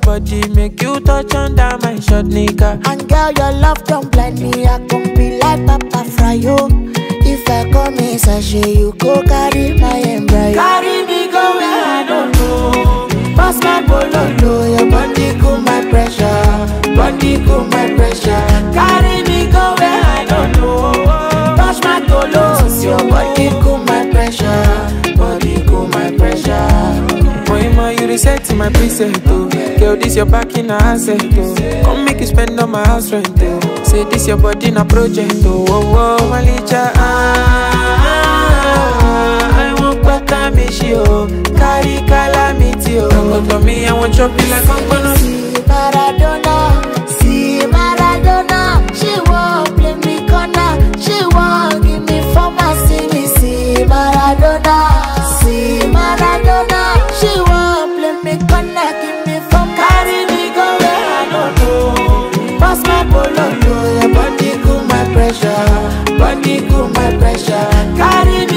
body, make you touch under my short nigga. And girl, your love don't blind me. I can be like Papa Fryo. If I come in sachet, you go carry my embryo. Carry me go where I don't know. Pass my bololo, your body cool my pressure. Body cool my pressure. Carry me go where I don't know. Touch my tolos, your body cool my pressure. Body cool my pressure. Moima, you reset my preset, oh. Girl, this your back in a asset, oh. Come make you spend on my house rent, oh. Say this your body na project, oh. Oh, oh, Malicha, ah, ah, ah. I want better me, she, oh. Carry calamity, oh. Come to me, I want chop you like I'm gonna See Maradona, see Maradona. She won't play me corner, she won't give me former. See me, see Maradona, see Maradona. She won't play me corner, give me former. Carry me go where I don't know. Pass my bololo, your body cool my pressure, body cool my pressure. Carry